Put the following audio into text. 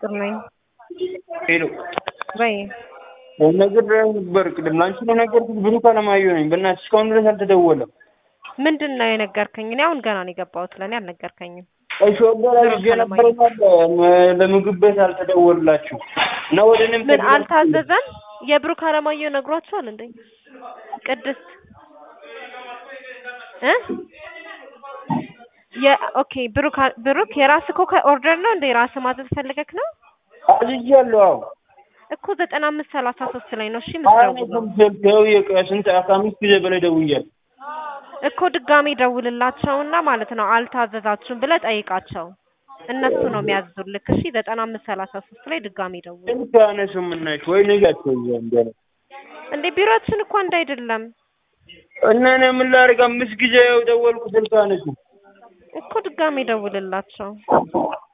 ፍቅር ነኝ። ሄሎ በይ ነግሬህ ነበር ቅድም ለአንቺ ነው የነገርኩት። ብሩክ አለማየሁ ነኝ። በእናትሽ እስካሁን ድረስ አልተደወለም። ምንድን ነው የነገርከኝ? እኔ አሁን ገና ነው የገባሁት። ለእኔ አልነገርከኝም። እሺ ወገራ ልጅ ነበረኛል ለምግብ ቤት አልተደወልላችሁ እና ወደ እኔም ምን አልታዘዘም? የብሩክ አለማየሁ ነግሯቸዋል እንዴ? ቅድስት እ የኦኬ ብሩክ ብሩክ የራስህ እኮ ኦርደር ነው እንደ ራስህ ማዘዝ ፈልገክ ነው አዝዣለሁ። አዎ እኮ ዘጠና አምስት ሰላሳ ሶስት ላይ ነው እሺ አሁን የምትደውለው ስልክ ስንት ከአምስት ጊዜ በላይ ደውያለሁ። እኮ ድጋሜ ደውልላቸውና ማለት ነው አልታዘዛችሁም ብለህ ጠይቃቸው። እነሱ ነው የሚያዝዙልክ። እሺ ዘጠና አምስት ሰላሳ ሶስት ላይ ድጋሜ ደውል። ስልክ አያነሱም እናሽ ወይ ንጋቸው እንደ እንዴ ቢሮአችን እኮ አንድ አይደለም እና እኔ ምን ላድርግ? አምስት ጊዜ ደወልኩ፣ ስልክ አያነሱም። እኮ ድጋሜ ደውልላቸው።